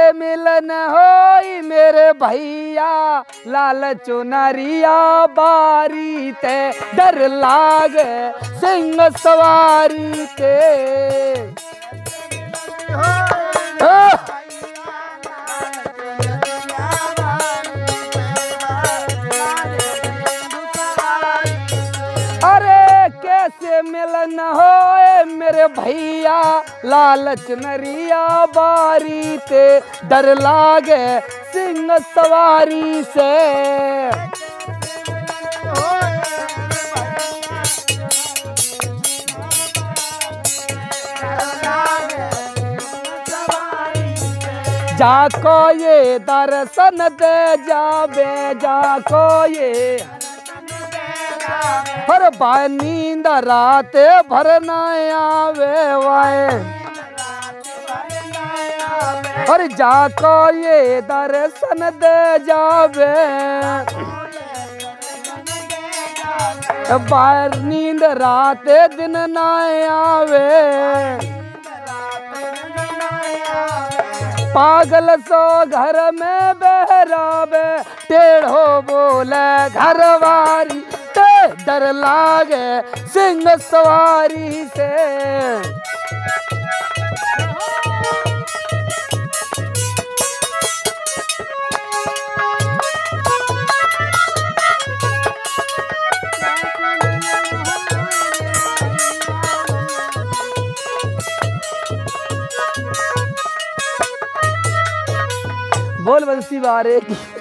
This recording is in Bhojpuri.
मिलन होई मेरे भैया लाल चुनरिया बारी ते डर लागे सिंह सवारी के आह! अरे कैसे मिलन होए मेरे भैया लालच नरिया बारी ते डर लागे सिंह सवारी से जाको ये दर्शन दे जाबे जाको ये हर बाय नींद रात भर न आवे वाए हर जाको ये दर्शन दे जावे बाहर नींद रात दिन न आवे पागल सो घर में बहरावे टेढ़ो बोले घरवारी ते डर लागे सिंह सवारी से बोल बंसी बारे की